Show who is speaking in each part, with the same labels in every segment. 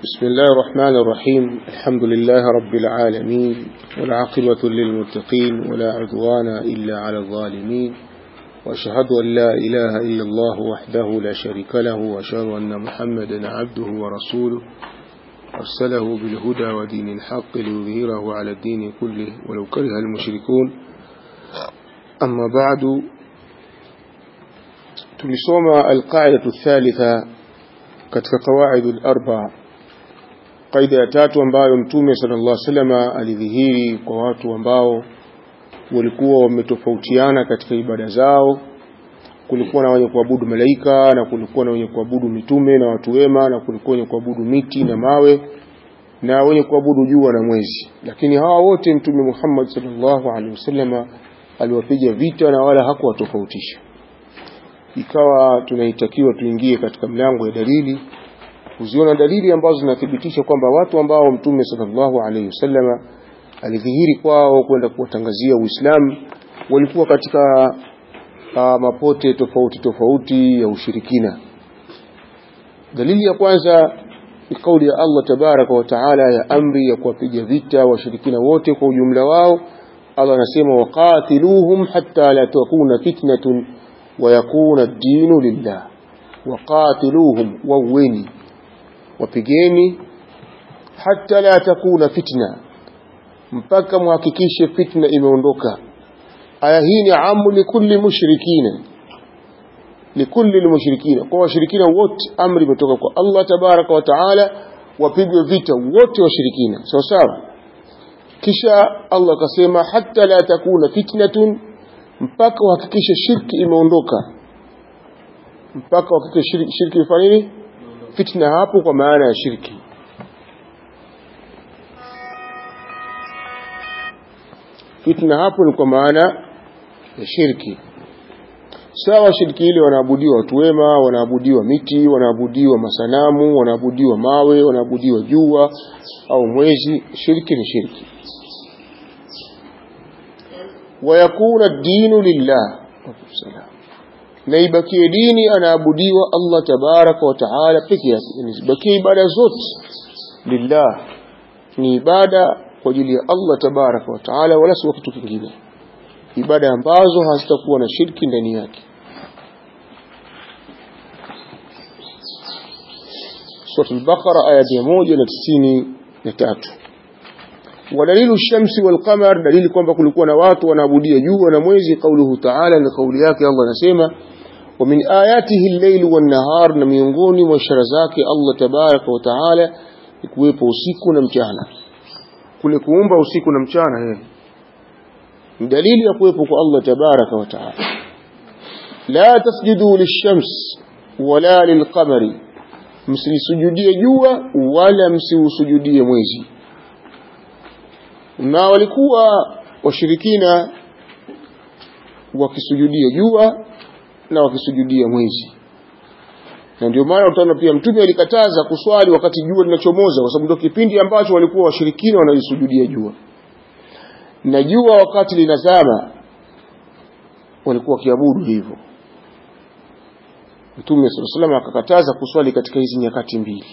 Speaker 1: بسم الله الرحمن الرحيم الحمد لله رب العالمين والعاقبة للمتقين ولا عدوان إلا على الظالمين وأشهد أن لا إله إلا الله وحده لا شريك له وأشهد أن محمدا عبده ورسوله أرسله بالهدى ودين الحق ليظهره على الدين كله ولو كره المشركون أما بعد tulisoma alqaidatu thalitha katika qawaidu al-arba qaida ya tatu ambayo mtume sallallahu alaihi wasallam alidhihiri kwa watu ambao walikuwa wametofautiana katika ibada zao kulikuwa na wenye kuabudu malaika na kulikuwa na wenye kuabudu mitume na watu wema na kulikuwa wenye kuabudu miti na mawe na wenye kuabudu jua na mwezi lakini hawa wote mtume Muhammad sallallahu alaihi wasallam aliwapiga vita na wala hakuwatofautisha ikawa tunaitakiwa tuingie katika mlango ya dalili kuziona dalili ambazo zinathibitisha kwamba watu ambao mtume sallallahu alaihi wasallam alidhihiri kwao kwenda kuwatangazia Uislamu walikuwa katika uh, mapote tofauti tofauti ya ushirikina dalili ya kwanza ni kauli ya Allah tabaraka wa taala ya amri ya kuwapiga vita washirikina wote kwa ujumla wao Allah anasema waqatiluhum hatta la takuna fitnatun ويكون الدين لله وقاتلوهم وويني وبيجيني حتى لا تكون فتنة mpaka muhakikishe fitna imeondoka aya hii ni amu likulli mushrikina likulli lmushrikina kwa washirikina wote amri imetoka kwa Allah tabaraka wa taala wapigwe vita wote washirikina sawa sawa kisha Allah akasema hatta la takuna fitnatun mpaka uhakikishe shirki imeondoka mpaka uhakikishe shirki, shirki ifanye nini fitna hapo kwa maana ya shirki fitna hapo ni kwa maana ya shirki sawa shirki ile wanaabudiwa watu wema wanaabudiwa miti wanaabudiwa masanamu wanaabudiwa mawe wanaabudiwa jua au mwezi shirki ni shirki wayakuna dinu lillah na ibakie dini anaabudiwa Allah tabaraka wa taala peke yake zibakie ibada zote lillah ni ibada kwa ajili ya Allah tabaraka wa taala wala si kitu kingine ibada ambazo hazitakuwa na shirki ndani yake Surah al-Baqara aya 193 ودليل الشمس والقمر دليل kwamba kulikuwa na watu wanaabudia jua na mwezi kauluhu ta'ala ni kauli yake Allah anasema wa min ayatihi al-layl wan-nahar na miongoni mwa ishara zake Allah tabaraka wa ta'ala ni kuwepo usiku na mchana kule kuumba usiku na mchana yeye ni dalili ya kuwepo kwa Allah tabaraka wa ta'ala la tasjudu lish-shams wala lil-qamari msisujudie jua wala msiusujudie mwezi na walikuwa washirikina wakisujudia jua na wakisujudia mwezi na ndio maana utaona pia mtume alikataza kuswali wakati jua linachomoza kwa sababu ndio kipindi ambacho walikuwa washirikina wanajisujudia jua na jua wakati linazama walikuwa wakiabudu hivyo mtume sallallahu alaihi wasallam akakataza kuswali katika hizi nyakati mbili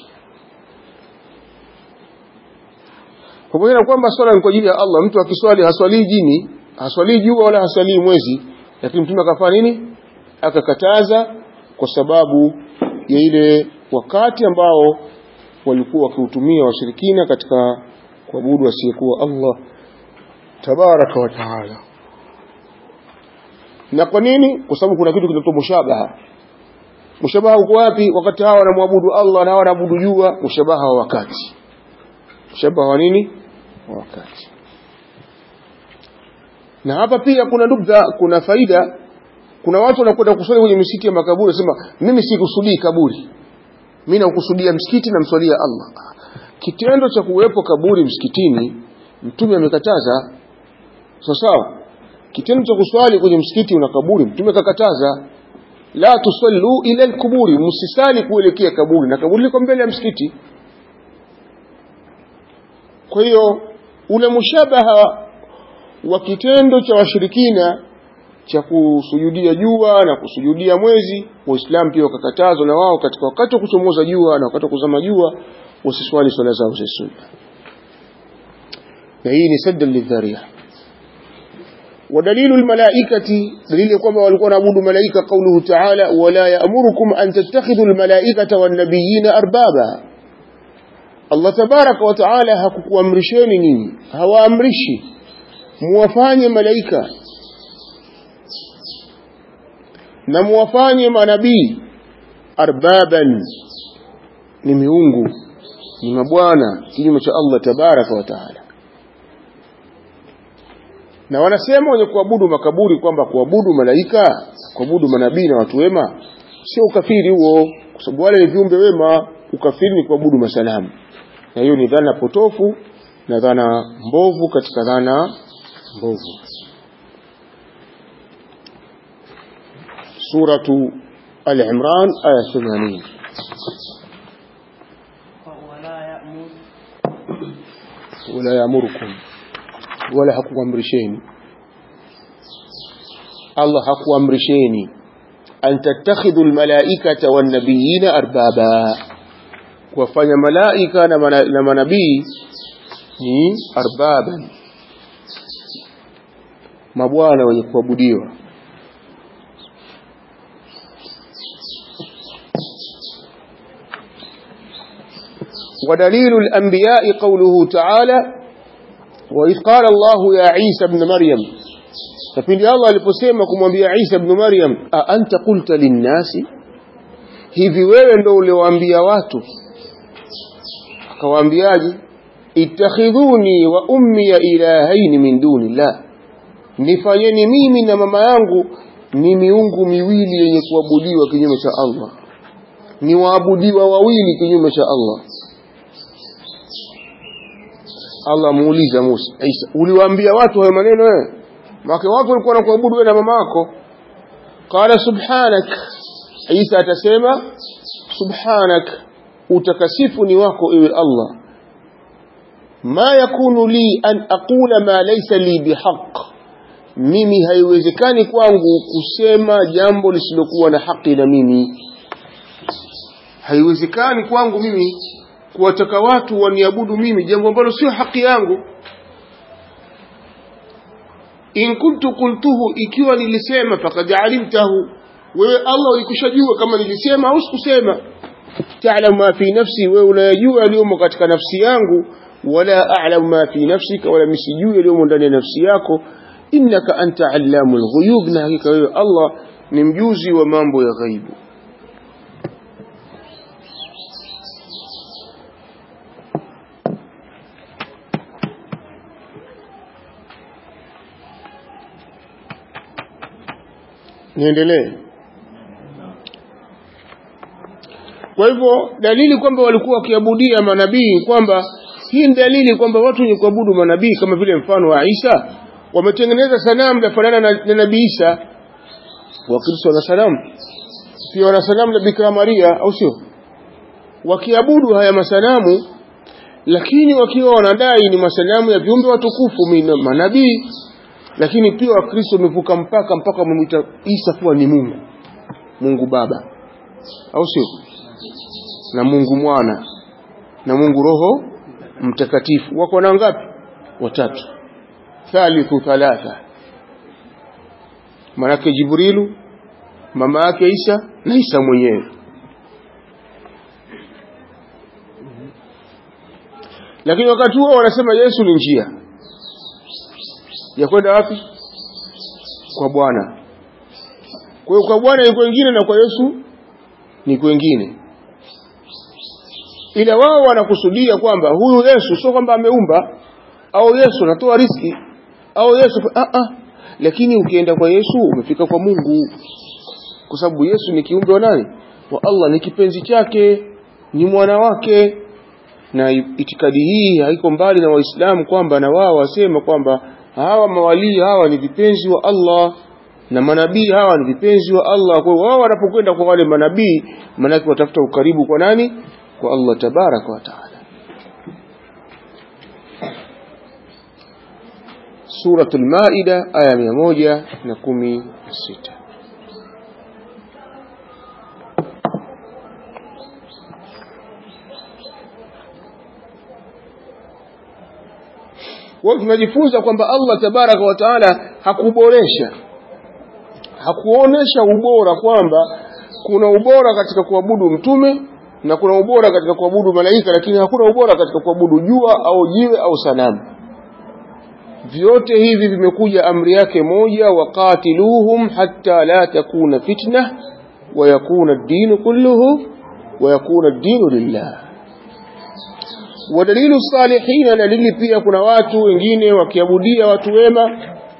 Speaker 1: pamoja na kwamba swala ni kwa ajili ya Allah mtu akiswali haswali jini haswali jua wala haswali mwezi lakini mtume akafanya nini akakataza kwa sababu ya ile wakati ambao walikuwa wakiutumia washirikina katika kuabudu asiyekuwa Allah tabaraka wa taala na kwa nini kwa sababu kuna kitu kinaitwa mushabaha mushabaha uko wapi wakati hawa wanamwabudu Allah na hawa wanaabudu jua mushabaha wa wakati mushabaha wa nini wakati na hapa pia kuna nukta kuna faida kuna watu wanakwenda kuswali kwenye misikiti ya makaburi wasema mimi sikusudii kaburi mimi nakusudia msikiti na mswalia Allah kitendo cha kuwepo kaburi msikitini mtume amekataza sawa sawa kitendo cha kuswali kwenye msikiti una kaburi mtume kakataza la tusallu ila alquburi msisali kuelekea kaburi na kaburi liko mbele ya msikiti kwa hiyo ule mushabaha wa kitendo cha washirikina cha kusujudia jua na kusujudia mwezi waislamu pia wakakatazwa na wao katika wakati wa kuchomoza jua na wakati wa kuzama jua wasiswali swala zao za sunna na hii ni sadda lidharia ودليل الملائكة دليل يقوم والقوا نعبد ملائكة قوله تعالى ولا يأمركم أن تتخذوا الملائكة والنبيين أربابا الله تبارك وتعالى hakuku amrisheni nini hawaamrishi muwafanye malaika na muwafanye manabii arbaban ni miungu ni mabwana kinyume cha Allah tabaraka wa taala na wanasema wenye kuabudu makaburi kwamba kuabudu malaika kuabudu manabii na watu wema sio ukafiri huo kwa sababu wale ni viumbe wema ukafiri ni kuabudu masanamu na hiyo ni dhana potofu na dhana mbovu katika dhana mbovu suratu al-imran aya 80
Speaker 2: ولا يأمر
Speaker 1: wala yamurukum wala hakuamrisheni Allah hakuamrisheni an tattakhidhu almalaikata wan nabiyina arbaba kuwafanya malaika na, mana, na manabii ni arbaban mabwana wenye kuabudiwa ودليل الأنبياء قوله تعالى وإذ قال الله يا عيسى ابن مريم ففي الله aliposema kumwambia Isa ibn Maryam a anta qulta linnasi hivi wewe ndio uliowaambia watu akawaambiaje ittakhidhuni wa ummi ilahaini min dunillah nifanyeni mimi na mama yangu ni miungu miwili yenye kuabudiwa kinyume cha Allah ni waabudiwa wawili kinyume cha Allah Allah muuliza Musa Isa uliwaambia watu hayo maneno wewe maka watu walikuwa wanakuabudu wewe na mama yako qala subhanak Isa atasema subhanak utakasifu ni wako ewe Allah ma yakunu li an aqula ma laysa li bihaq mimi haiwezekani kwangu kusema jambo lisilokuwa na haki na mimi haiwezekani kwangu mimi kuwataka watu waniabudu mimi jambo ambalo sio haki yangu in kuntu qultuhu ikiwa nilisema faqad alimtahu wewe Allah ulikushajua kama nilisema au sikusema ta'lamu ma fi nafsi wewe unayajua yaliyomo katika nafsi yangu wala a'lamu ma fi nafsika wala misijui yaliyomo ndani ya nafsi yako innaka anta allamul ghuyub na hakika wewe Allah ni mjuzi wa mambo ya ghaibu niendelee kwa hivyo dalili kwamba walikuwa wakiabudia manabii kwamba hii ni dalili kwamba watu wenye kuabudu manabii kama vile mfano wa Isa wametengeneza sanamu lafanana na, na nabii Isa wakristo wana sanamu pia wana sanamu la Bikira Maria au sio wakiabudu haya masanamu lakini wakiwa wanadai ni masanamu ya viumbe watukufu mina- manabii lakini pia wakristo wamevuka mpaka mpaka wamemwita Isa kuwa ni Mungu Mungu Baba au sio na Mungu Mwana na Mungu Roho Mtakatifu wako na ngapi watatu thalithu thalatha manake Jibrilu mama yake Isa na Isa mwenyewe lakini wakati huo wanasema Yesu ni njia ya kwenda wapi kwa Bwana kwa hiyo kwa Bwana ni kwengine na kwa Yesu ni kwengine ila wao wanakusudia kwamba huyu Yesu sio kwamba ameumba au Yesu anatoa riski au Yesu ah ah lakini ukienda kwa Yesu umefika kwa Mungu kwa sababu Yesu ni kiumbe wa nani wa Allah ni kipenzi chake ni mwana wake na itikadi hii haiko mbali na waislamu kwamba na wao wasema kwamba hawa mawalii hawa ni vipenzi wa Allah na manabii hawa ni vipenzi wa Allah kwa hiyo wao wanapokwenda kwa wale manabii manake watafuta ukaribu kwa nani kwa Allah tabaraka wa taala Suratul Maida aya 116 kwa tunajifunza kwamba Allah tabaraka wa taala hakuboresha hakuonesha ubora kwamba kuna ubora katika kuabudu mtume na kuna ubora katika kuabudu malaika lakini hakuna ubora katika kuabudu jua au jiwe au sanamu vyote hivi vimekuja amri yake moja waqatiluhum hatta la takuna fitna wa yakuna ad-din kulluhu wa yakuna ad-din lillah wadalilu salihin dalili pia kuna watu wengine wakiabudia watu wema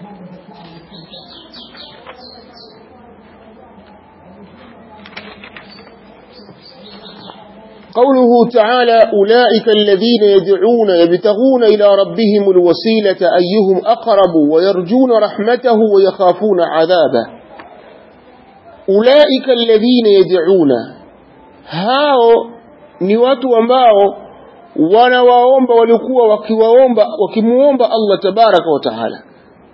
Speaker 1: قوله تعالى أولئك الذين يدعون يبتغون إلى ربهم الوسيلة أيهم أقرب ويرجون رحمته ويخافون عذابه أولئك الذين يدعون هاو ni watu ambao wanawaomba walikuwa wakiwaomba wakimuomba Allah tabaraka wa taala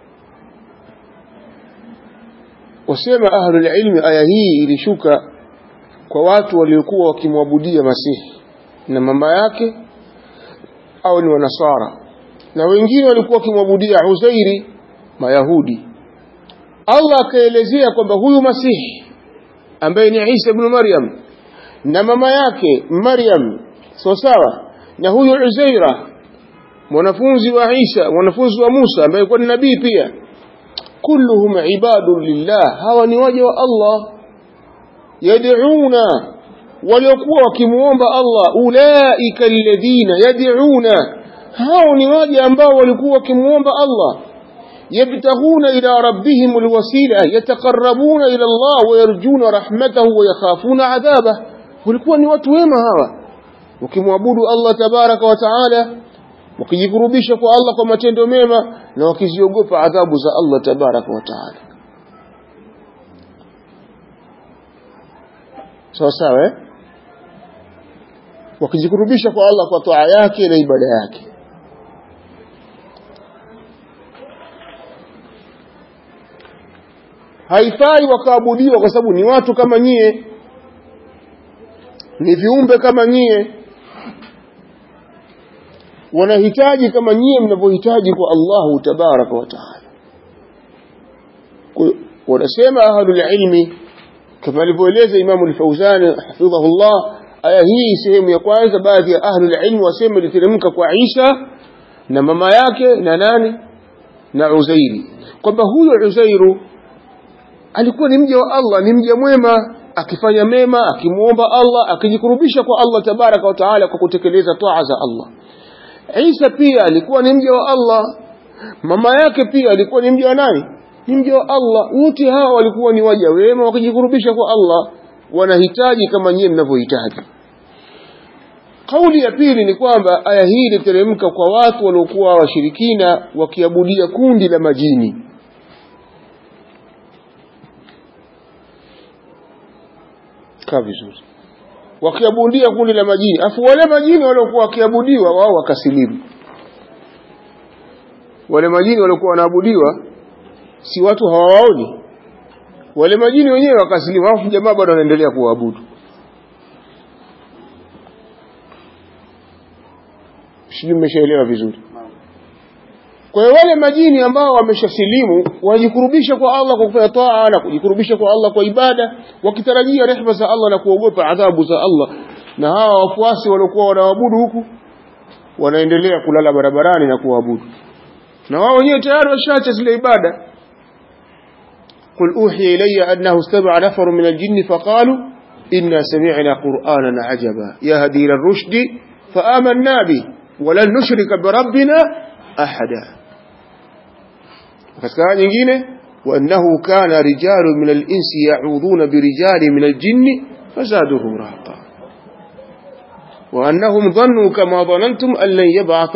Speaker 1: wasema ahlul ilmi aya hii ilishuka kwa watu waliokuwa wakimwabudia Masihi na mama yake au ni wanasara na wengine walikuwa wakimwabudia Uzairi Mayahudi Allah akaelezea kwamba huyu Masihi ambaye ni Isa ibn Maryam na mama yake Maryam sawa sawa na huyu Uzaira mwanafunzi wa Isa mwanafunzi wa Musa ambaye alikuwa ni nabii pia kulluhum ibadun lillah hawa ni waja wa Allah yad'una waliokuwa wakimuomba Allah ulaika alladhina yad'una hao ni waja ambao walikuwa wakimuomba Allah yabtaghuna ila rabbihim alwasila yataqarrabuna ila Allah wayarjuna rahmatahu wa yakhafuna adhabah walikuwa ni watu wema hawa wakimwabudu Allah tabaraka wa taala wakijikurubisha kwa Allah kwa matendo mema na wakiziogopa adhabu za Allah tabaraka wa taala sawa sawa eh? wakijikurubisha kwa Allah kwa toa yake na ibada yake haifai wakaabudiwa kwa sababu ni watu kama nyie ni viumbe kama nyie wanahitaji kama nyie mnavyohitaji kwa Allahu tabaraka wa taala wanasema ahlul ilmi kama alivyoeleza Imamu al-Fauzan hafidhahullah aya hii sehemu ya kwanza baadhi ya ahlul ilm wasema iliteremka kwa Isa na mama yake na nani na Uzairi kwamba huyo Uzairu alikuwa ni mja wa Allah ni mja mwema akifanya mema akimuomba Allah akijikurubisha kwa Allah tabaraka wa taala kwa kutekeleza toa za Allah Isa pia alikuwa ni mja wa Allah mama yake pia alikuwa ni mja wa nani ni mja wa Allah wote hawa walikuwa ni waja wema wakijikurubisha kwa Allah wanahitaji kama nyie mnavyohitaji kauli ya pili ni kwamba aya hii iliteremka kwa watu waliokuwa washirikina wakiabudia kundi la majini kaa vizuri wakiabudia kundi la majini afu wale majini waliokuwa wakiabudiwa wao wakasilimu wale majini waliokuwa wanaabudiwa si watu hawawaoni wale majini wenyewe wakasilimu alafu jamaa bado wanaendelea kuwaabudu sijui mmeshaelewa vizuri kwa hiyo wale majini ambao wameshasilimu wanajikurubisha kwa Allah kwa kufanya taa na kujikurubisha kwa Allah kwa ibada wakitarajia rehema za Allah na kuogopa adhabu za Allah na hawa wafuasi waliokuwa wanaabudu huku wanaendelea kulala barabarani na kuabudu na wao wenyewe tayari washaacha zile ibada قل أوحي إلي أنه استمع نفر من الجن فقالوا إنا سمعنا قرآنا عجبا يهدي إلى الرشد فآمنا به ولن نشرك بربنا أحدا katika nyingine وأنه كان رجال من الإنس يعوذون برجال من الجن فزادهم رهقا وأنهم ظنوا كما ظننتم أن لن يبعث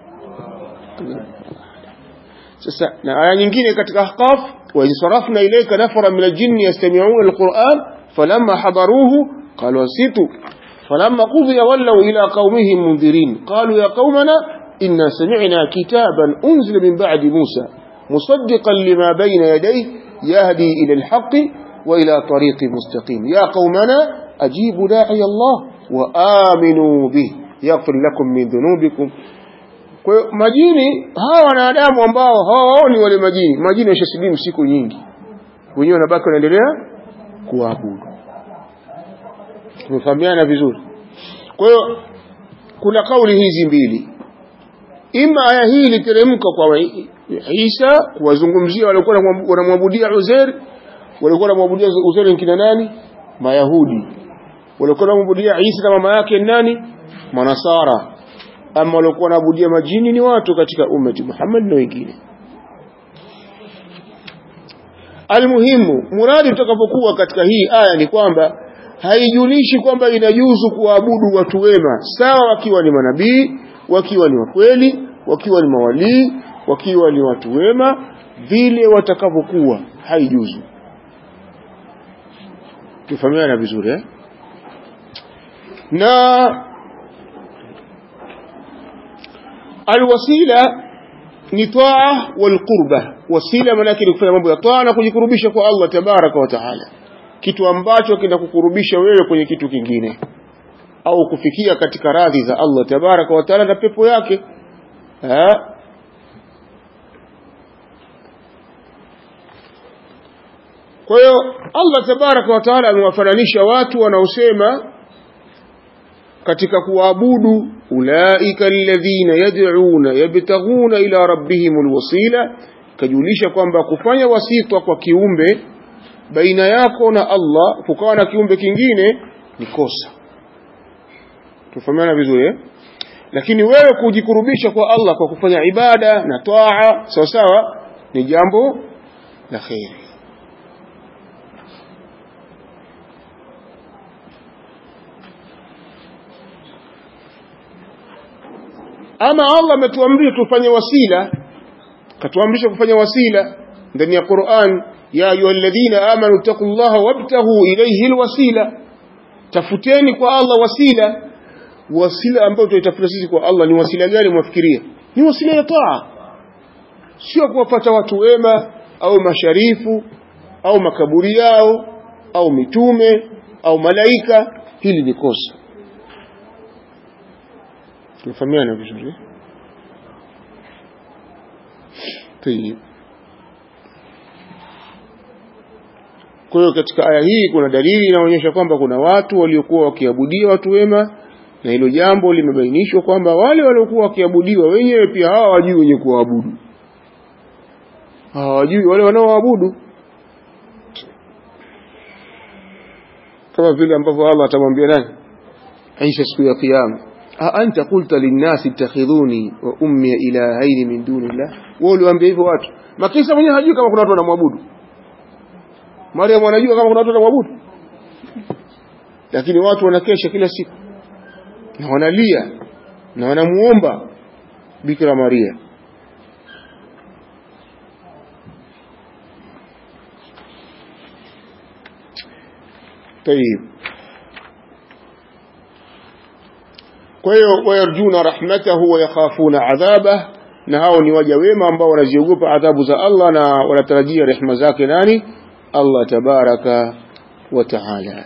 Speaker 1: sasa na aya nyingine katika ahqaf wa insarafna ilayka nafara min aljinn yastami'una alquran falamma hadaruhu qalu ansitu falamma qudiya wallaw ila qaumihim mundirin qalu ya qaumana inna sami'na kitaban unzila min ba'di musa musaddiqan lima bayna yadayhi yahdi ila alhaqqi wa ila tariqin mustaqim ya qaumana ajibu da'i Allah wa aminu bihi yaghfir lakum min dhunubikum kwa hiyo majini hawa wanadamu ambao hawaoni wale majini majini washasilimu siku nyingi wenyewe wanabaki wanaendelea kuabudu tumefahamiana vizuri kwa hiyo kuna kauli hizi mbili ima aya hii iliteremka kwa Isa kuwazungumzia walikuwa wanamwabudia Uzair walikuwa wanamwabudia Uzair kina nani Mayahudi walikuwa wanamwabudia Isa na mama yake nani Manasara ama walikuwa wanaabudia majini ni watu katika ummati Muhammad na wengine almuhimu muradi utakapokuwa katika hii aya ni kwamba haijulishi kwamba inajuzu kuabudu watu wema sawa wakiwa ni manabii wakiwa ni wakweli wakiwa ni mawalii wakiwa ni watu wema vile watakavyokuwa haijuzu tufahamiana vizuri eh? na alwasila ni taa walqurba wasila manake ni kufanya mambo ya taa na kujikurubisha kwa Allah tabaraka wa taala kitu ambacho kinakukurubisha wewe kwenye kitu kingine au kufikia katika radhi za Allah tabaraka wa taala na pepo yake ha? kwa hiyo Allah tabaraka wa taala amewafananisha watu wanaosema katika kuabudu ulaika alladhina yad'una yabtaghuna ila rabbihim alwasila kajulisha kwamba kufanya wasita kwa kiumbe baina yako na Allah kukawa na kiumbe kingine ni kosa tufahamiana vizuri eh? lakini wewe kujikurubisha kwa Allah kwa kufanya ibada na taa sawa sawa ni jambo la kheri ama Allah ametuamrisha tufanye wasila katuamrisha kufanya wasila ndani ya Qur'an ya ayyuhalladhina amanu taqullaha wabtaghu ilayhi alwasila tafuteni kwa Allah wasila wasila ambayo tutaitafuta sisi kwa Allah ni wasila gani mwafikiria ni wasila ya taa sio kuwapata watu wema au masharifu au makaburi yao au mitume au malaika hili ni kosa tunafahamiana vizuri tayib kwa hiyo katika aya hii kuna dalili inaonyesha kwamba kuna watu waliokuwa wakiabudia watu wema na hilo jambo limebainishwa kwamba wale waliokuwa wakiabudiwa wenyewe pia hawa wajui wenye kuabudu hawajui wale wanaoabudu kama vile ambavyo Allah atamwambia nani Aisha siku ya kiyama أأنت قلت للناس اتخذوني وأمي إلهين من دون الله wewe uliwaambia hivyo watu makisa mwenyewe hajui kama kuna watu wanamwabudu Mariam anajua kama kuna watu wanamwabudu lakini watu wanakesha kila siku na wanalia na wanamuomba Bikira Maria طيب kwa hiyo wayarjuna rahmatahu wa yakhafuna adhabah na hao ni waja wema ambao wanaziogopa adhabu za Allah na wanatarajia rehema zake nani Allah tabaraka wa taala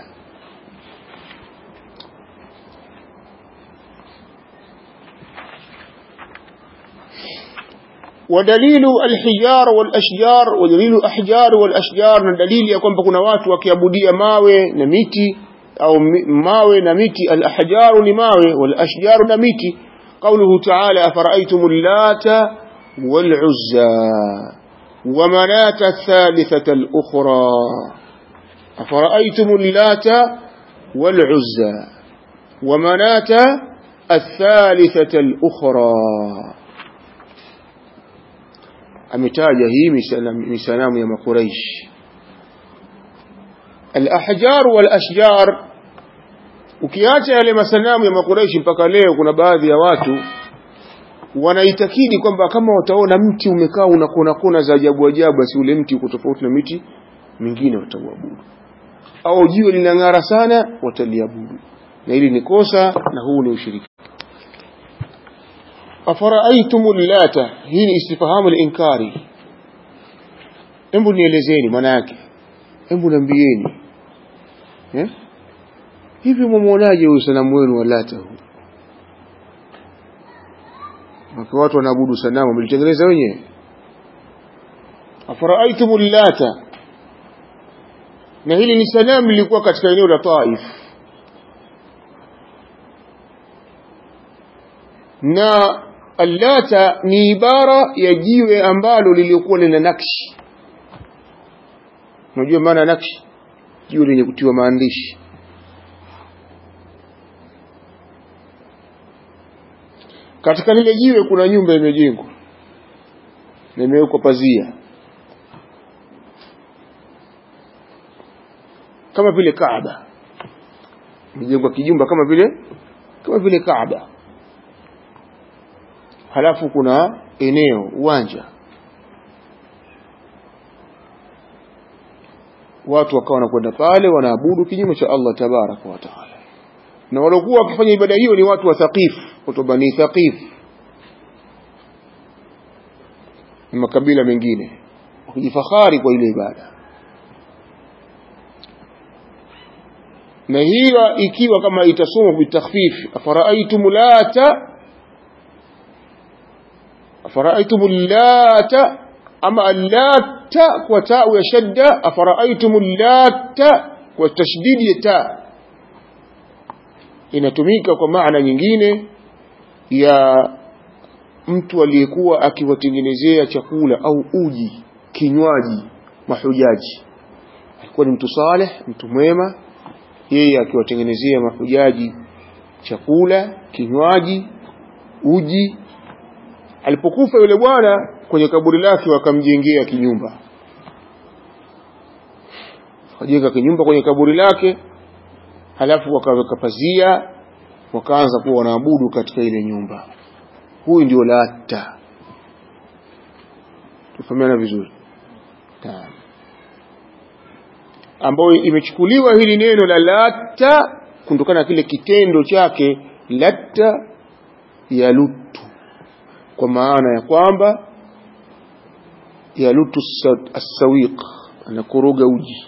Speaker 1: ودليل الحجار والأشجار ودليل الأحجار والأشجار دليل يكون بكنا watu wakiabudia mawe na miti au mawe na miti al-ahjaru ni mawe wal ashjaru na miti قوله تعالى أفرأيتم اللات والعزى ومناة الثالثة الأخرى أفرأيتم اللات والعزى ومناة الثالثة الأخرى أمتاج هي مسلام يا قريش الأحجار والأشجار ukiacha yale masanamu ya makureishi mpaka leo kuna baadhi ya watu wanaitakidi kwamba kama wataona mti umekaa una kona kona za ajabu ajabu basi ule mti uko tofauti na miti mingine watauabudu au jiwe linang'ara sana wataliabudu na hili ni kosa na huu ni ushiriki afara'aytum lata hii ni istifahamu al-inkari hebu nielezeni maana yake hebu niambieni eh hivi mwamuonaje huyu sanamu wenu wa lata huu wakiwa watu wanaabudu sanamu mlitengeneza wenyewe afaraaitumu llata na hili ni sanamu lilikuwa katika eneo la Taif na allata ni ibara ya jiwe ambalo lilikuwa lina nakshi unajua maana nakshi jiwe lenye kutiwa maandishi katika lile jiwe kuna nyumba imejengwa na imewekwa pazia kama vile Kaaba imejengwa kijumba kama vile kama vile Kaaba halafu kuna eneo uwanja watu wakawa wanakwenda pale wanaabudu kinyume cha Allah tabaraka wa taala na waliokuwa wakifanya ibada hiyo ni watu wa Thaqif watu wa Bani Thaqif na makabila mengine wakijifahari kwa ile ibada na hiyo ikiwa kama itasomwa bitakhfif afara'aytum lata afara'aytum lata ama allata kwa taa ya shadda afara'aytum lata kwa tashdidi ya taa inatumika kwa maana nyingine ya mtu aliyekuwa akiwatengenezea chakula au uji kinywaji mahujaji alikuwa ni mtu saleh mtu mwema yeye akiwatengenezea mahujaji chakula kinywaji uji alipokufa yule bwana kwenye kaburi lake wakamjengea kinyumba wakajenga kinyumba kwenye kaburi lake halafu wakaweka pazia wakaanza kuwa wanaabudu katika ile nyumba huyu ndio lata tufahamiana vizuri Taam. ambayo imechukuliwa hili neno la lata kutokana na kile kitendo chake latta yalutu kwa maana ya kwamba yalutu assawiq anakoroga uji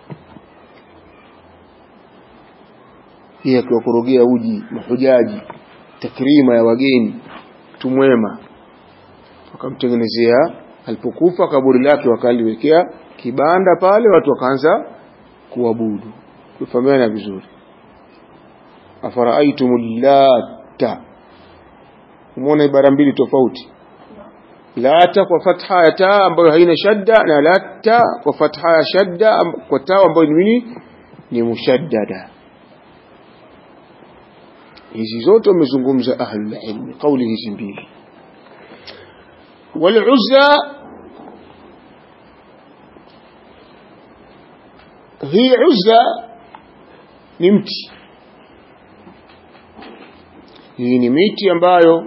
Speaker 1: yeye akiwakorogea uji mahujaji takrima ya wageni tumwema wakamtengenezea alipokufa kaburi lake wakaliwekea kibanda pale watu wakaanza kuabudu tufahamiana vizuri afaraaitumu lata umeona ibara mbili tofauti lata kwa fatha ya taa ambayo haina shadda na lata kwa fatha ya shadda kwa taa ambayo ni nini ni mushaddada hizi zote wamezungumza ahlul ilmi kauli hizi mbili والعزى hii uzza ni mti hii ni miti ambayo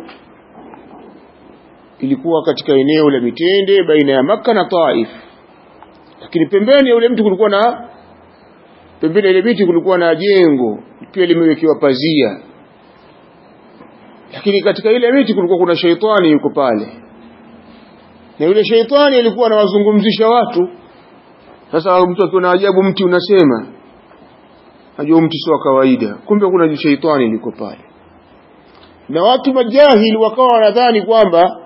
Speaker 1: ilikuwa katika eneo la mitende baina ya Makka na Taif lakini pembeni ya ule mti kulikuwa na pembeni ya ile miti kulikuwa na jengo pia limewekewa pazia lakini katika ile miti kulikuwa kuna sheitani yuko pale na yule sheitani alikuwa anawazungumzisha watu sasa mtu akiwa na ajabu mti unasema najua mti sio kawaida kumbe kuna sheitani liko pale na watu majahili wakawa wanadhani kwamba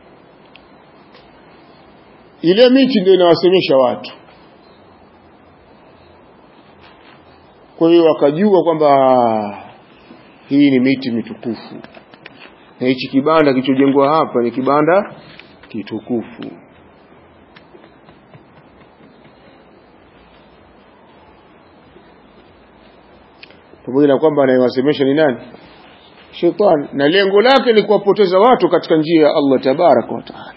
Speaker 1: ile miti ndio inawasemesha watu kwa hiyo wakajua kwamba hii ni miti mitukufu na hichi kibanda kilichojengwa hapa ni kibanda kitukufu pamoja na kwamba anayewasemesha ni nani shetani na lengo lake ni kuwapoteza watu katika njia ya Allah tabaraka wa taala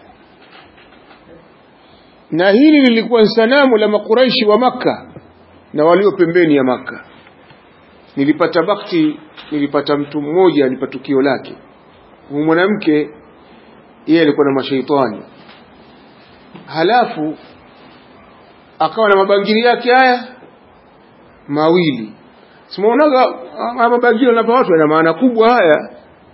Speaker 1: na hili lilikuwa sanamu la makuraishi wa maka na walio pembeni ya maka nilipata bakti nilipata mtu mmoja alipa tukio lake huyu mwanamke yeye alikuwa na mashaitani halafu akawa na mabangili yake haya mawili simuonaga mabangili wanapa watu yana maana kubwa haya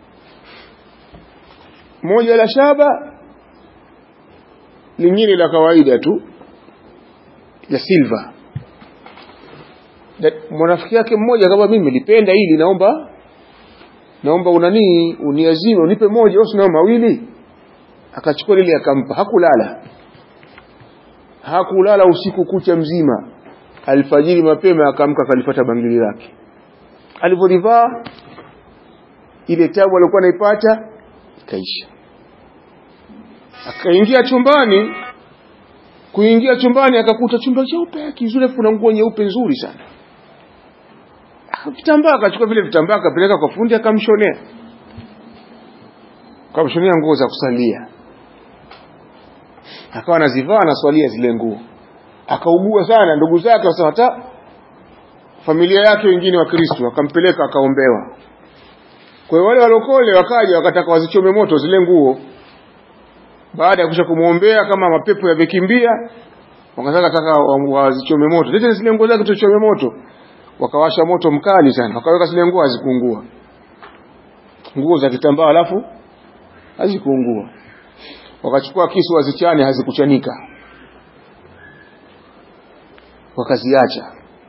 Speaker 1: moja la shaba lingine la kawaida tu la silva mwanafiki yake mmoja kama mimi nilipenda hili naomba naomba unanii uniazime unipe moja au sina mawili akachukua lile akampa hakulala hakulala usiku kucha mzima alfajiri mapema akamka akalipata bangili lake alivyolivaa ile tabu alikuwa anaipata ikaisha akaingia chumbani kuingia chumbani akakuta chumba cheupe kizuri kuna nguo nyeupe nzuri sana vitambaa akachukua vile vitambaa akapeleka kwa fundi akamshonea akamshonea nguo za kusalia akawa anazivaa anaswalia zile nguo akaugua sana ndugu zake wasema hata familia yake wengine wa Kristo akampeleka akaombewa kwa hiyo wale walokole wakaja wakataka wazichome moto zile nguo baada ya kusha kumwombea kama mapepo yamekimbia wakataka taka wazichome moto lete zile nguo zake tuchome moto wakawasha moto mkali sana wakaweka zile nguo hazikuungua nguo za kitambaa alafu hazikuungua wakachukua kisu wazichane hazikuchanika wakaziacha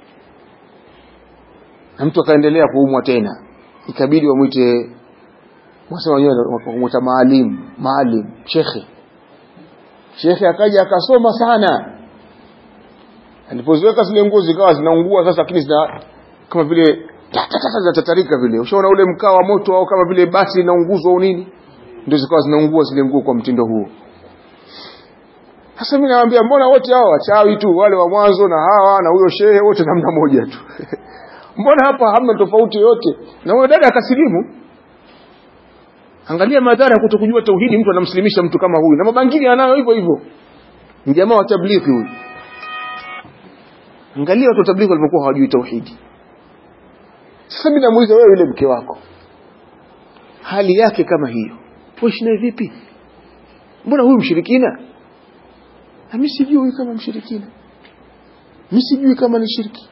Speaker 1: na mtu akaendelea kuumwa tena ikabidi wamwite wasema wenyewe wakamwita maalim maalim shekhe shekhe akaja akasoma sana alipoziweka zile nguo zikawa zinaungua sasa lakini zina kama vile zinatatarika vile ushaona ule mkaa wa moto au kama vile basi linaunguzwa au nini ndio zikawa zinaungua zile nguo kwa mtindo huo sasa mimi nawaambia mbona wote hao wachawi tu wale wa mwanzo na hawa na huyo shehe wote namna moja tu mbona hapa hamna tofauti yoyote na huyo dada akasilimu angalia madhara ya kutokujua tauhidi mtu anamsilimisha mtu kama huyu na mabangili anayo hivyo hivyo ni jamaa wa tablighi huyu angalia watu wa tablighi walipokuwa hawajui tauhidi sasa mimi namuuliza wewe yule mke wako hali yake kama hiyo uishi naye vipi mbona huyu mshirikina mimi sijui kama mshirikina mimi sijui kama ni shirki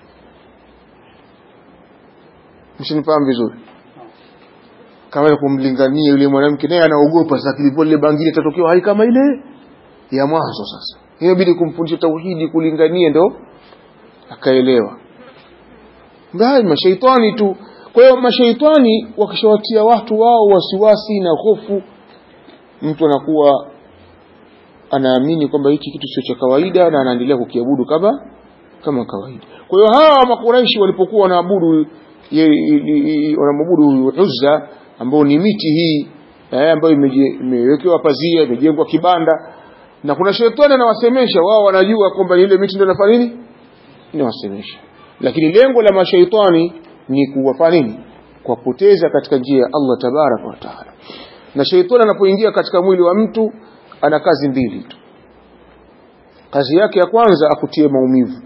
Speaker 1: mshinifahamu vizuri kama kumlingania yule mwanamke naye anaogopa sasa kilipo lile bangili itatokea hali kama ile ya mwanzo sasa inabidi kumfundisha tauhidi kulingania ndo akaelewa ngai mashaitani tu kwa hiyo mashaitani wakishawatia watu wao wasiwasi na hofu mtu anakuwa anaamini kwamba hiki kitu sio cha kawaida na anaendelea kukiabudu kama kama kawaida kwa hiyo hawa makuraishi walipokuwa wanaabudu wanamwabudu Uzza ambao ni miti hii eh, ambayo imewekewa pazia imejengwa kibanda na kuna shetani anawasemesha wao wanajua kwamba ile miti ndio inafanya nini inawasemesha lakini lengo la mashaitani ni kuwafanya nini kuwapoteza katika njia ya Allah tabaraka wa taala na shaitani anapoingia katika mwili wa mtu ana kazi mbili tu kazi yake ya kwanza akutie maumivu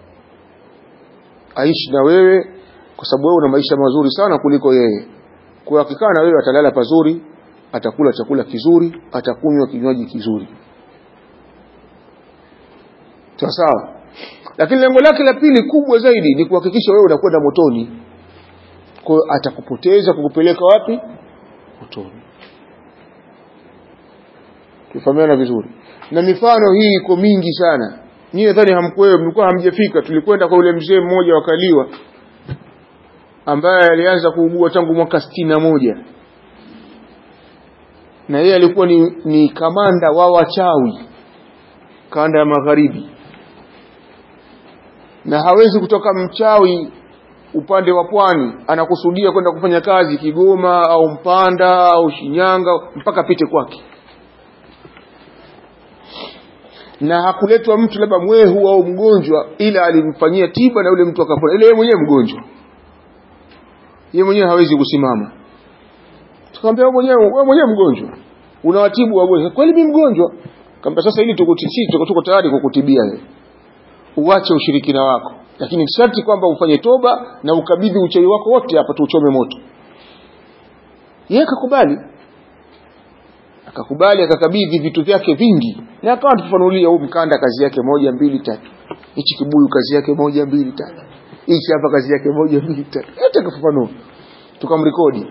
Speaker 1: aishi na wewe kwa sababu wewe una maisha mazuri sana kuliko yeye kwa akikaa na wewe atalala pazuri atakula chakula kizuri atakunywa kinywaji kizuri sawa sawa lakini lengo lake la pili kubwa zaidi ni kuhakikisha wewe unakwenda motoni kwa hiyo atakupoteza kukupeleka wapi motoni tufahamiana vizuri na mifano hii iko mingi sana nyinyi nadhani hamkwewe mlikuwa hamjafika tulikwenda kwa yule mzee mmoja wakaliwa ambaye alianza kuugua tangu mwaka sitini na moja na yeye alikuwa ni, ni kamanda wa wachawi kanda ya magharibi na hawezi kutoka mchawi upande wa pwani anakusudia kwenda kufanya kazi Kigoma au Mpanda au Shinyanga mpaka apite kwake na hakuletwa mtu labda mwehu au mgonjwa ila alimfanyia tiba na yule mtu akapona ile yeye mwenyewe mgonjwa yeye mwenyewe hawezi kusimama tukamwambia wewe mwenyewe wewe mwenyewe mgonjwa unawatibu wagonjwa kweli mimi mgonjwa kamba sasa ili tukutishi tuko tuko tayari kukutibia wewe uache ushirikina wako lakini sharti kwamba ufanye toba na ukabidhi uchawi wako wote hapa tuuchome moto yeye akakubali akakubali akakabidhi vitu vyake vingi na akawa tufanulia huu mkanda kazi yake moja mbili tatu hichi kibuyu kazi yake moja mbili tatu hichi hapa kazi yake moja mbili tatu yote akafafanua tukamrekodi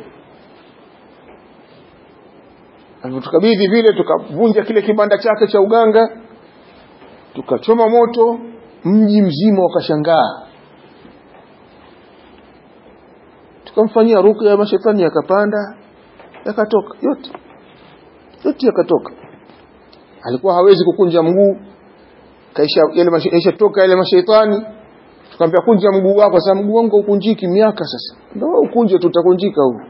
Speaker 1: tukabidhi vile tukavunja kile kibanda chake cha uganga tukachoma moto mji mzima wakashangaa tukamfanyia ruqya mashetani yakapanda yakatoka yote yote yakatoka alikuwa hawezi kukunja mguu kaisha yale maisha toka yale mashaitani tukamwambia kunja mguu wako sasa mguu wangu ukunjiki miaka sasa ndio ukunje tutakunjika huu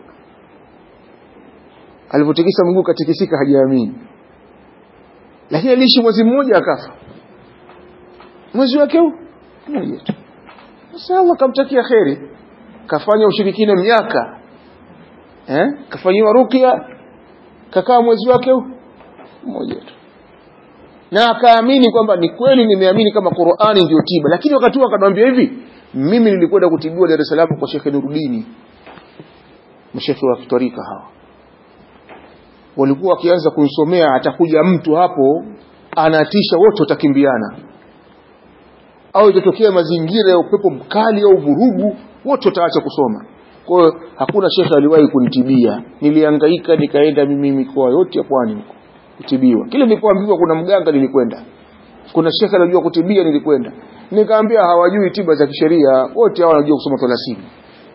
Speaker 1: alipotikisa mguu katikisika hajaamini lakini aliishi mwezi mmoja akafa mwezi wake huu mmoja tu sasa Allah kamtakia kheri kafanya ushirikina miaka eh kafanyiwa ruqya kakaa mwezi wake huu mmoja tu na akaamini kwamba ni kweli nimeamini kama Qur'ani ndio tiba lakini wakati huo akanambia hivi mimi nilikwenda kutibiwa Dar es Salaam kwa Sheikh Nuruddin mshekhi wa kitarika hawa walikuwa wakianza kunisomea atakuja mtu hapo anatisha wote watakimbiana au itatokea mazingira ya upepo mkali au vurugu wote wataacha kusoma kwa hiyo hakuna shekhe aliwahi kunitibia nilihangaika nikaenda mimi mikoa yote ya pwani huko kutibiwa kile nilipoambiwa kuna mganga nilikwenda kuna shekhe anajua kutibia nilikwenda nikaambia hawajui tiba za kisheria wote hao wanajua kusoma thelathini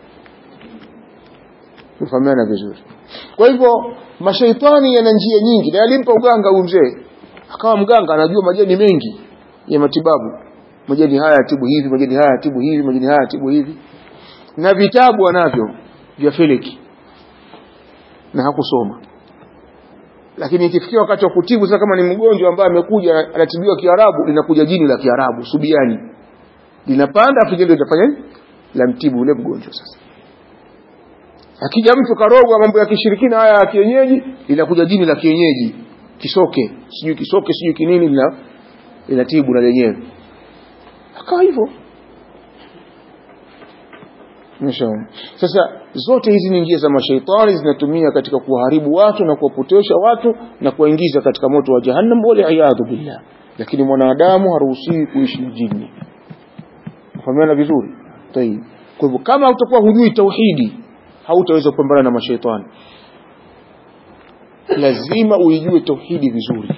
Speaker 1: tufahamiana vizuri kwa hivyo mashaitani yana njia nyingi na alimpa uganga huyu mzee akawa mganga anajua majani mengi ya matibabu majani haya yatibu hivi majani haya yatibu hivi majani haya yatibu hivi na vitabu anavyo vya feleki na hakusoma lakini ikifikia wakati wa kutibu sasa kama ni mgonjwa ambaye amekuja anatibiwa kiarabu linakuja jini la kiarabu subiani linapanda afu ndio litafanya la mtibu ule mgonjwa sasa akija mtu karogwa mambo ya kishirikina haya ya kienyeji linakuja jini la kienyeji kisoke sijui kisoke sijui kinini lina linatibu na lenyewe akawa hivyo Mwishowe. Sasa zote hizi ni njia za mashaitani zinatumia katika kuwaharibu watu na kuwapotosha watu na kuwaingiza katika moto wa jahannam wal iyadhu billah. Lakini mwanadamu haruhusiwi kuishi na jini. Fahamiana vizuri? Tayib. Kwa hivyo kama utakuwa hujui tauhidi, hautaweza kupambana na mashaitani. Lazima uijue tauhidi vizuri.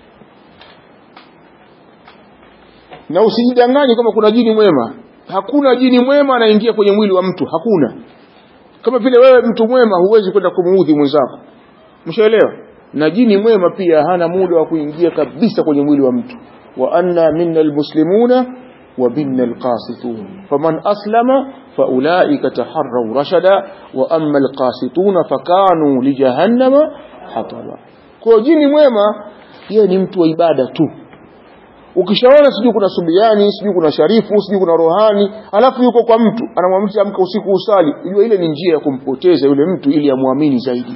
Speaker 1: Na usijidanganye kama kuna jini mwema hakuna jini mwema anaingia kwenye mwili wa mtu hakuna kama vile wewe mtu mwema huwezi kwenda kumuudhi mwenzako mshaelewa na jini mwema pia hana muda wa kuingia kabisa kwenye mwili wa mtu wa anna minna almuslimuna wa minna alqasitun faman aslama faulaika taharraw rashada wa amma alqasituna fakanu lijahannama hataba kwa jini mwema yeye ni mtu wa ibada tu ukishaona sijui kuna subiani sijui kuna sharifu sijui kuna rohani alafu yuko kwa mtu anamwamsha amka usiku usali unajua ile ni njia ya kumpoteza yule mtu ili amwamini zaidi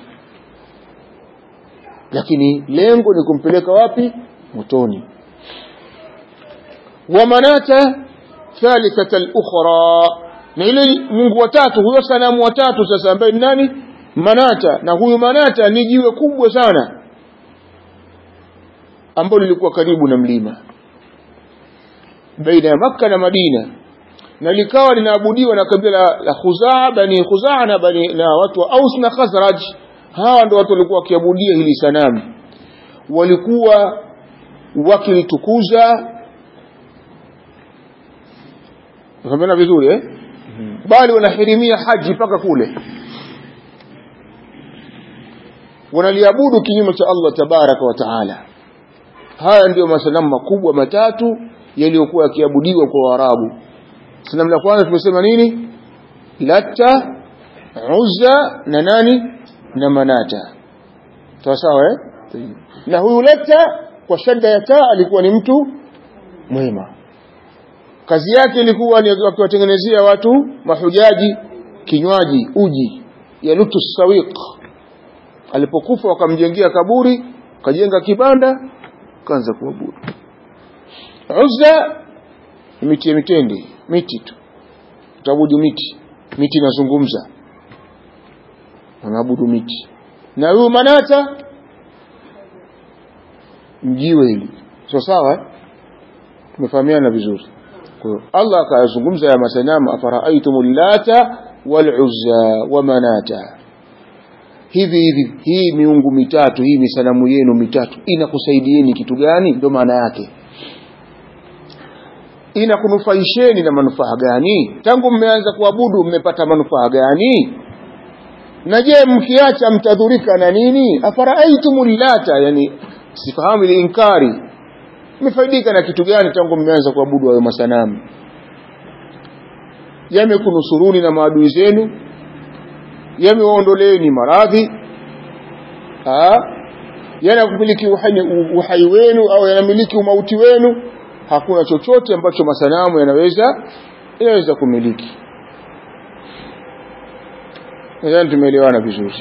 Speaker 1: lakini lengo ni kumpeleka wapi motoni wa manata thalithata al-ukhra na ile Mungu watatu huyo sanamu watatu sasa ambaye ni nani manata na huyu manata ni jiwe kubwa sana ambalo lilikuwa karibu na mlima baina ya Makka na Madina na likawa linaabudiwa na kabila la Khuzaa bani Khuzaa na bani na watu wa Aus na Khazraj hawa ndio watu walikuwa wakiabudia hili sanamu walikuwa wakilitukuza Unafahamana vizuri eh bali wanahirimia haji mpaka kule wanaliabudu kinyume cha Allah tabaraka wa taala haya ndiyo masanamu makubwa matatu yaliyokuwa yakiabudiwa kwa Waarabu. Sanamu la kwanza tumesema nini? Latta, Uzza na nani? Na Manata. Sawa sawa eh? Na huyu Latta kwa shadda ya taa alikuwa ni mtu mwema. Kazi yake ilikuwa ni akiwatengenezea watu mahujaji kinywaji uji ya lutu sawiq. Alipokufa wakamjengea kaburi, kajenga kibanda, kaanza kuabudu. Uzza miti ya mitende, miti tu. Utaabudu miti. Miti inazungumza. Wanaabudu miti. Na huyu Manata mjiwe hili. Sawa sawa? Tumefahamiana vizuri. Kwa hiyo Allah akazungumza ya masanamu afara'aytumul lata wal uzza wa manata. Hivi hivi hii miungu mitatu, hii misanamu yenu mitatu inakusaidieni kitu gani? Ndio maana yake inakunufaisheni na manufaa gani tangu mmeanza kuabudu mmepata manufaa gani na je mkiacha mtadhurika na nini afaraitum lata yani sifahamu ile inkari mmefaidika na kitu gani tangu mmeanza kuabudu hayo masanamu yamekunusuruni na maadui zenu yamewaondoleeni maradhi yanakupiliki uhai, uhai wenu au yanamiliki umauti wenu hakuna chochote ambacho masanamu yanaweza yanaweza kumiliki nadhani tumeelewana vizuri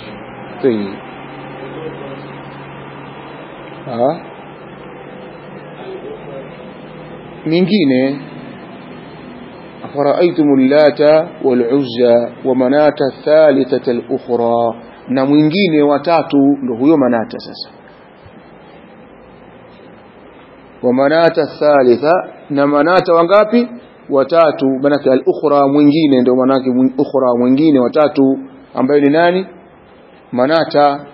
Speaker 1: mingine أفرأيتم اللات والعزى ومناة الثالثة الأخرى na mwingine watatu ndo huyo manata sasa wa manata thalitha na manata wangapi watatu manake al-ukhra mwingine ndio manake ukhra mwingine watatu ambaye ni nani manata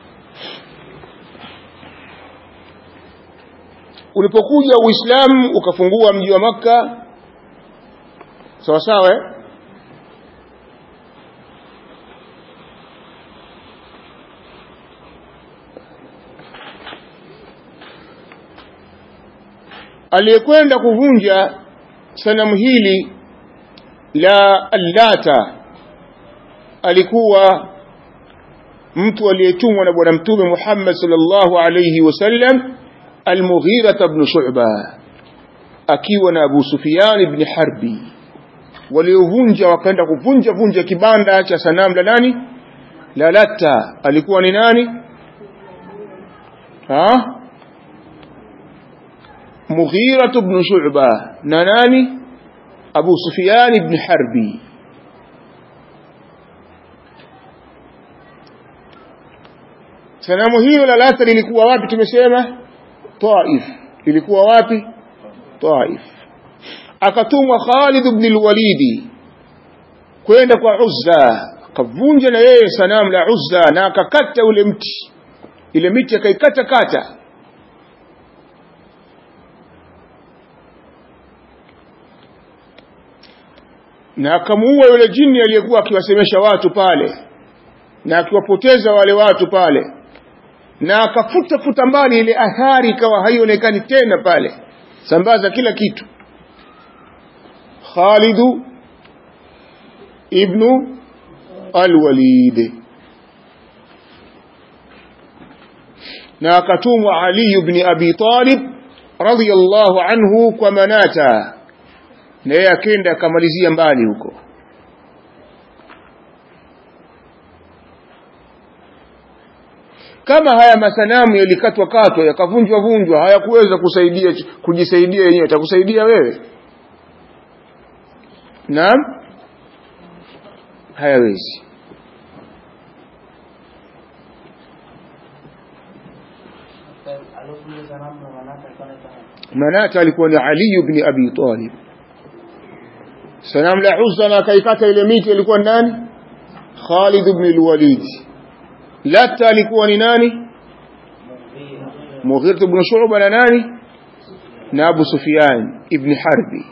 Speaker 1: ulipokuja uislamu ukafungua mji wa makka sawa sawa eh? aliyekwenda kuvunja sanamu hili la allata alikuwa mtu aliyetumwa na bwana mtume Muhammad sallallahu alayhi wasallam al-Mughira ibn Shu'ba akiwa na Abu Sufyan ibn Harbi waliovunja wakaenda kuvunja vunja kibanda cha sanamu la nani la Latta alikuwa ni nani ha Mughira ibn Shu'ba na nani Abu Sufyan ibn Harbi sanamu hiyo la Latta lilikuwa wapi tumesema Taif lilikuwa wapi Taif akatumwa Khalid ibn al-Walid kwenda kwa Uzza akavunja na yeye sanamu la Uzza na akakata ule mti ile miti akaikata kata na akamuua yule jini aliyekuwa akiwasemesha watu pale na akiwapoteza wale watu pale na akafuta futa mbali ile athari ikawa haionekani tena pale sambaza kila kitu Khalid ibn al-Walid na akatumwa Ali ibn Abi Talib radiyallahu anhu kwa Manata na yeye akenda akamalizia mbali huko kama haya masanamu yalikatwa katwa yakavunjwa vunjwa hayakuweza kusaidia kujisaidia yenyewe atakusaidia wewe naam hayawezi manata alikuwa ni Ali ibn Abi Talib sanamu la Uzza na akaikata ile miti ilikuwa nani Khalid ibn al-Walid Latta alikuwa ni nani Mughira ibn Shu'ba na nani na Abu Sufyan ibn Harbi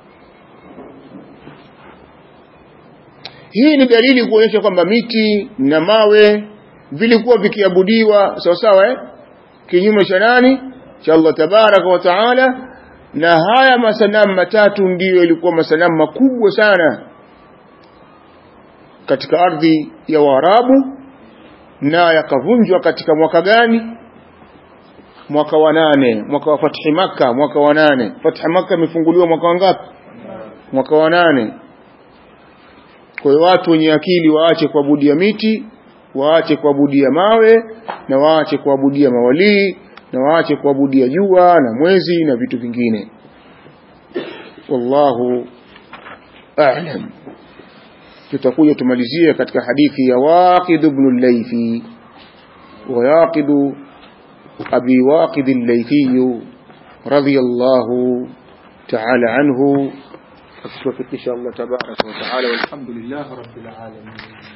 Speaker 1: hii ni dalili kuonyesha kwamba miti na mawe vilikuwa vikiabudiwa sawa sawa eh kinyume cha nani cha Allah tabaraka wa taala na haya masanamu matatu ndiyo ilikuwa masanamu makubwa sana katika ardhi ya Waarabu na yakavunjwa katika mwaka gani mwaka wa nane mwaka wa fathi maka mwaka wa nane fathi maka imefunguliwa mwaka wa ngapi mwaka wa nane kwa hiyo watu wenye akili waache kuabudia miti waache kuabudia mawe na waache kuabudia mawalii na waache kuabudia jua na mwezi na vitu vingine wallahu a'lam tutakuja tumalizie katika hadithi ya Waqid ibn al-Laythi wa Yaqid Abi Waqid al-Laythi radiyallahu ta'ala anhu أشكرك إن شاء الله تبارك وتعالى والحمد لله رب العالمين